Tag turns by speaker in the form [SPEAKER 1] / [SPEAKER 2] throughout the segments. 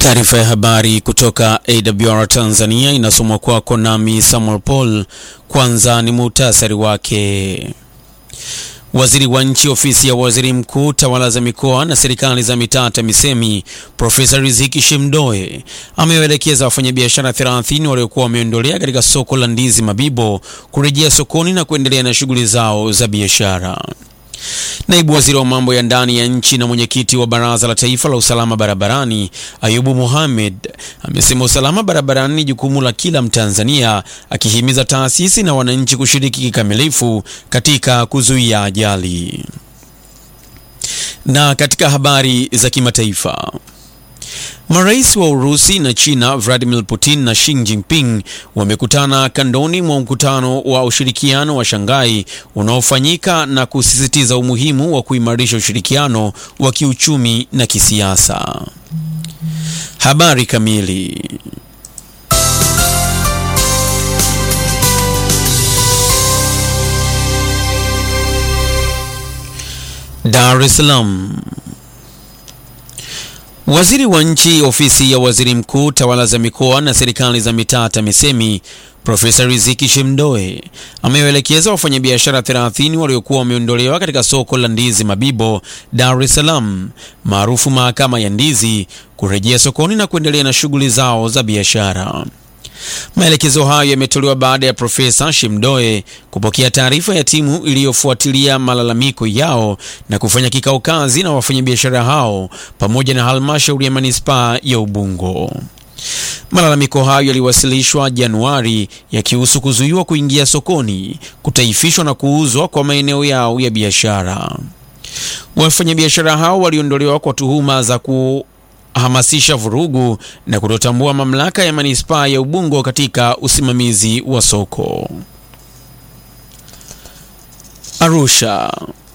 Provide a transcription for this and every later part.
[SPEAKER 1] Taarifa ya habari kutoka AWR Tanzania inasomwa kwako nami Samuel Paul. Kwanza ni muhtasari wake. Waziri wa Nchi, Ofisi ya Waziri Mkuu, Tawala za Mikoa na Serikali za Mitaa, TAMISEMI, Profesa Riziki Shemdoe amewaelekeza wafanyabiashara 30 waliokuwa wameondolea katika soko la ndizi Mabibo kurejea sokoni na kuendelea na shughuli zao za biashara. Naibu waziri wa mambo ya ndani ya nchi na mwenyekiti wa Baraza la Taifa la Usalama Barabarani, Ayubu Mohamed, amesema usalama barabarani ni jukumu la kila Mtanzania, akihimiza taasisi na wananchi kushiriki kikamilifu katika kuzuia ajali. Na katika habari za kimataifa Marais wa Urusi na China Vladimir Putin na Xi Jinping wamekutana kandoni mwa mkutano wa ushirikiano wa Shanghai unaofanyika na kusisitiza umuhimu wa kuimarisha ushirikiano wa kiuchumi na kisiasa. Habari kamili. Dar es Salaam. Waziri wa Nchi, Ofisi ya Waziri Mkuu, Tawala za Mikoa na Serikali za Mitaa, TAMISEMI, Profesa Riziki Shemdoe amewaelekeza wafanyabiashara 30 waliokuwa wameondolewa katika soko la ndizi Mabibo, Dar es Salaam, maarufu Mahakama ya Ndizi, kurejea sokoni na kuendelea na shughuli zao za biashara. Maelekezo hayo yametolewa baada ya Profesa Shemdoe kupokea taarifa ya timu iliyofuatilia malalamiko yao na kufanya kikao kazi na wafanyabiashara hao pamoja na halmashauri ya manispaa ya Ubungo. Malalamiko hayo yaliwasilishwa Januari yakihusu kuzuiwa kuingia sokoni, kutaifishwa na kuuzwa kwa maeneo yao ya biashara. Wafanyabiashara hao waliondolewa kwa tuhuma za ku hamasisha vurugu na kutotambua mamlaka ya manispaa ya Ubungo katika usimamizi wa soko. Arusha.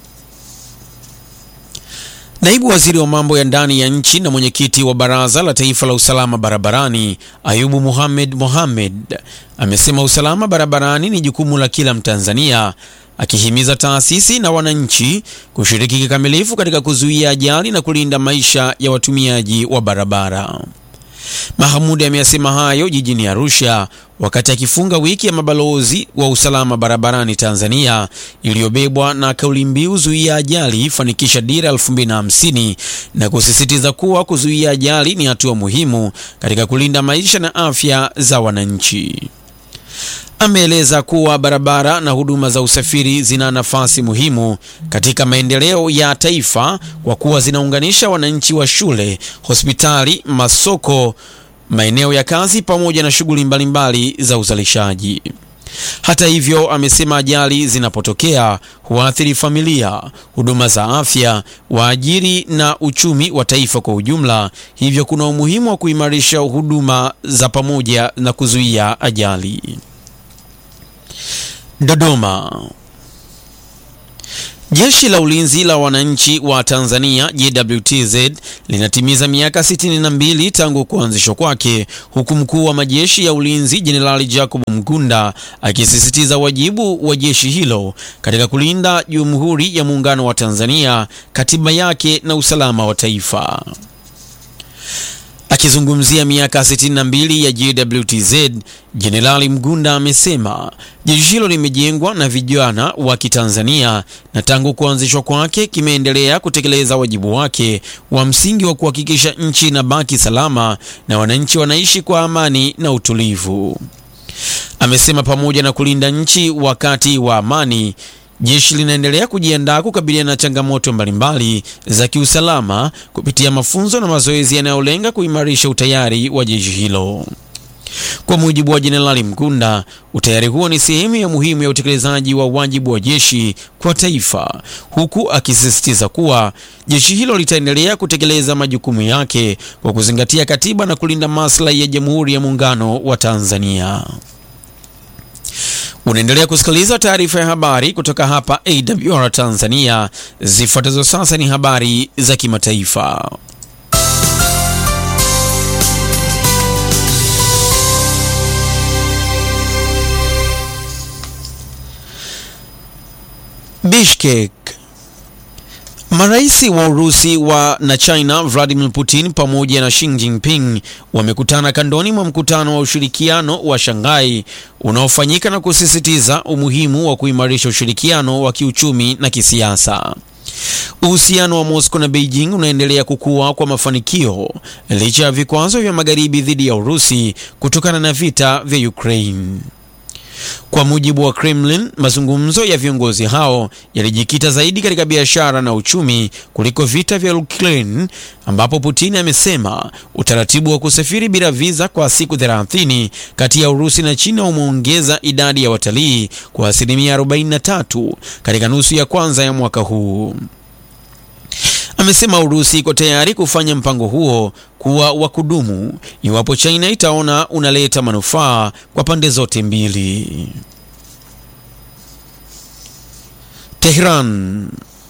[SPEAKER 1] Naibu waziri wa mambo ya ndani ya nchi na mwenyekiti wa Baraza la Taifa la Usalama Barabarani, Ayubu Mohamed Mohamed, amesema usalama barabarani ni jukumu la kila Mtanzania, akihimiza taasisi na wananchi kushiriki kikamilifu katika kuzuia ajali na kulinda maisha ya watumiaji wa barabara. Mahamudi ameyasema hayo jijini Arusha wakati akifunga wiki ya mabalozi wa usalama barabarani Tanzania iliyobebwa na kauli mbiu zuia ajali, fanikisha dira 2050 na kusisitiza kuwa kuzuia ajali ni hatua muhimu katika kulinda maisha na afya za wananchi. Ameeleza kuwa barabara na huduma za usafiri zina nafasi muhimu katika maendeleo ya taifa kwa kuwa zinaunganisha wananchi wa shule, hospitali, masoko, maeneo ya kazi pamoja na shughuli mbalimbali za uzalishaji. Hata hivyo, amesema ajali zinapotokea huathiri familia, huduma za afya, waajiri na uchumi wa taifa kwa ujumla. Hivyo kuna umuhimu wa kuimarisha huduma za pamoja na kuzuia ajali. Dodoma. Jeshi la Ulinzi la Wananchi wa Tanzania JWTZ linatimiza miaka 62 tangu kuanzishwa kwake, huku mkuu wa majeshi ya ulinzi Jenerali Jacob Mgunda akisisitiza wajibu wa jeshi hilo katika kulinda Jamhuri ya Muungano wa Tanzania, katiba yake na usalama wa taifa. Akizungumzia miaka 62 ya JWTZ, Jenerali Mgunda amesema jeshi hilo limejengwa na vijana wa Kitanzania na tangu kuanzishwa kwake kimeendelea kutekeleza wajibu wake wa msingi wa kuhakikisha nchi inabaki salama na wananchi wanaishi kwa amani na utulivu. Amesema pamoja na kulinda nchi wakati wa amani jeshi linaendelea kujiandaa kukabiliana na changamoto mbalimbali za kiusalama kupitia mafunzo na mazoezi yanayolenga kuimarisha utayari wa jeshi hilo. Kwa mujibu wa Jenerali Mgunda, utayari huo ni sehemu ya muhimu ya utekelezaji wa wajibu wa jeshi kwa taifa, huku akisisitiza kuwa jeshi hilo litaendelea kutekeleza majukumu yake kwa kuzingatia katiba na kulinda maslahi ya Jamhuri ya Muungano wa Tanzania. Unaendelea kusikiliza taarifa ya habari kutoka hapa AWR Tanzania. Zifuatazo sasa ni habari za kimataifa. Bishkek. Marais wa Urusi wa na China Vladimir Putin pamoja na Xi Jinping wamekutana kandoni mwa mkutano wa ushirikiano wa Shanghai unaofanyika na kusisitiza umuhimu wa kuimarisha ushirikiano wa kiuchumi na kisiasa. Uhusiano wa Moscow na Beijing unaendelea kukua kwa mafanikio licha ya vikwazo vya magharibi dhidi ya Urusi kutokana na vita vya Ukraine. Kwa mujibu wa Kremlin, mazungumzo ya viongozi hao yalijikita zaidi katika biashara na uchumi kuliko vita vya Ukraine, ambapo Putin amesema utaratibu wa kusafiri bila visa kwa siku 30 kati ya Urusi na China umeongeza idadi ya watalii kwa asilimia 43 katika nusu ya kwanza ya mwaka huu. Amesema Urusi iko tayari kufanya mpango huo kuwa wa kudumu iwapo China itaona unaleta manufaa kwa pande zote mbili. Tehran.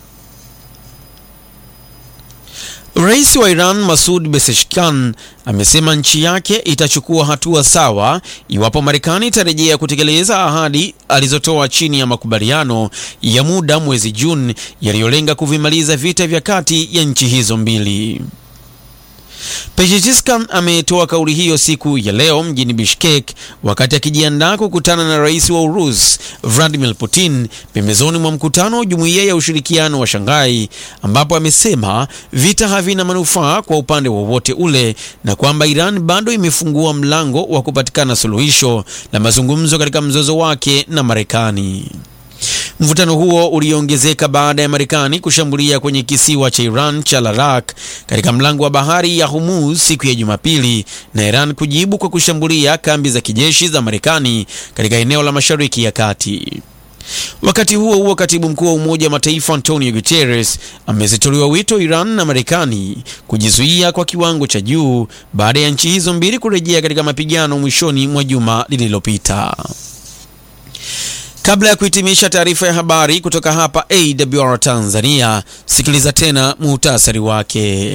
[SPEAKER 1] Rais wa Iran Masoud Pezeshkian amesema nchi yake itachukua hatua sawa iwapo Marekani itarejea kutekeleza ahadi alizotoa chini ya makubaliano ya muda mwezi Juni yaliyolenga kuvimaliza vita vya kati ya nchi hizo mbili. Pezeshkian ametoa kauli hiyo siku ya leo mjini Bishkek wakati akijiandaa kukutana na rais wa Urusi Vladimir Putin pembezoni mwa mkutano wa Jumuiya ya Ushirikiano wa Shanghai, ambapo amesema vita havina manufaa kwa upande wowote ule na kwamba Iran bado imefungua mlango wa kupatikana suluhisho la mazungumzo katika mzozo wake na Marekani. Mvutano huo uliongezeka baada ya Marekani kushambulia kwenye kisiwa cha Iran cha Larak katika mlango wa bahari ya Hormuz siku ya Jumapili na Iran kujibu kwa kushambulia kambi za kijeshi za Marekani katika eneo la Mashariki ya Kati. Wakati huo huo, katibu mkuu wa Umoja wa Mataifa Antonio Guterres amezitolewa wito Iran na Marekani kujizuia kwa kiwango cha juu baada ya nchi hizo mbili kurejea katika mapigano mwishoni mwa juma lililopita. Kabla ya kuhitimisha taarifa ya habari kutoka hapa AWR Tanzania, sikiliza tena muhtasari wake.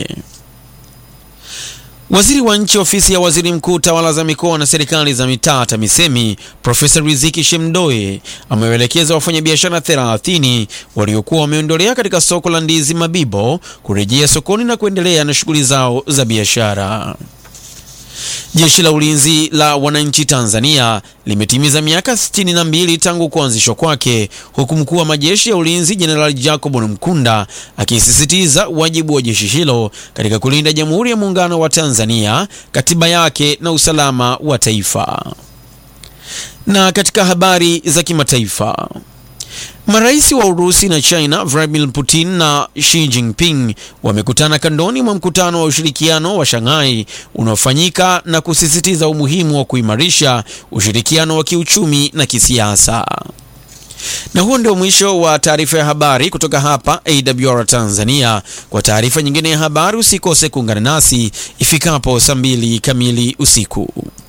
[SPEAKER 1] Waziri wa Nchi, Ofisi ya Waziri Mkuu, Tawala za Mikoa na Serikali za Mitaa, TAMISEMI, Profesa Riziki Shemdoe amewaelekeza wafanyabiashara 30 waliokuwa wameondolea katika soko la ndizi Mabibo kurejea sokoni na kuendelea na shughuli zao za biashara. Jeshi la Ulinzi la Wananchi Tanzania limetimiza miaka 62 tangu kuanzishwa kwake, huku mkuu wa majeshi ya ulinzi Jenerali Jacob Mkunda akisisitiza wajibu wa jeshi hilo katika kulinda Jamhuri ya Muungano wa Tanzania, katiba yake na usalama wa taifa. Na katika habari za kimataifa Marais wa Urusi na China Vladimir Putin na Xi Jinping wamekutana kandoni mwa mkutano wa ushirikiano wa Shanghai unaofanyika na kusisitiza umuhimu wa kuimarisha ushirikiano wa kiuchumi na kisiasa. Na huo ndio mwisho wa taarifa ya habari kutoka hapa AWR Tanzania. Kwa taarifa nyingine ya habari usikose kuungana nasi ifikapo saa mbili kamili usiku.